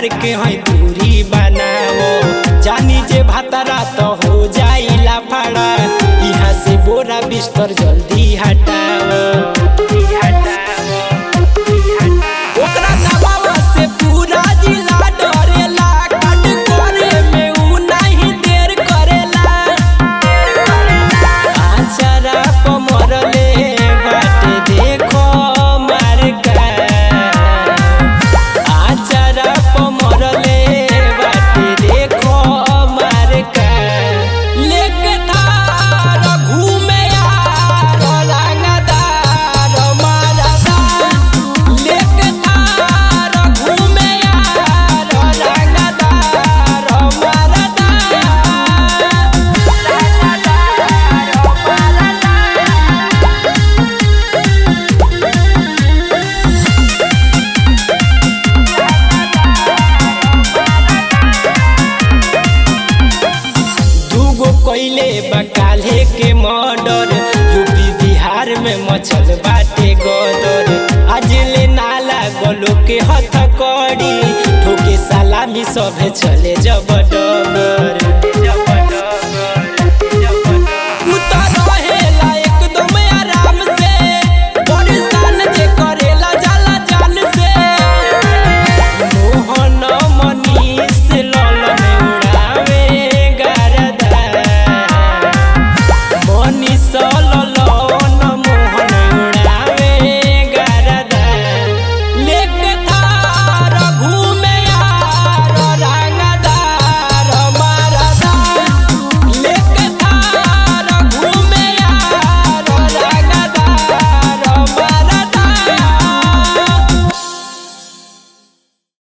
के है दूरी बनाओ जानी जे भातारा तो हो जाइला फाड़ा यहाँ से बोरा बिस्तर जल्दी हटाओ ओकरा दबावा से पूरा जिला डरेला कट करे में उ नहीं देर करेला आचरा पमरले बाटे देखो मार का आचरा पमरले बाटे देखो मार का लेके थार घूमे यार रंगदार मारदा लेके थार घूमे यार रंगदार मारदा दूगो कोइले बकाले के मर्डर यूपी बिहार में मचल बाटे गदर आज ले नाला गलो के हथ कड़ी ठोके सलामी सभे चले जबड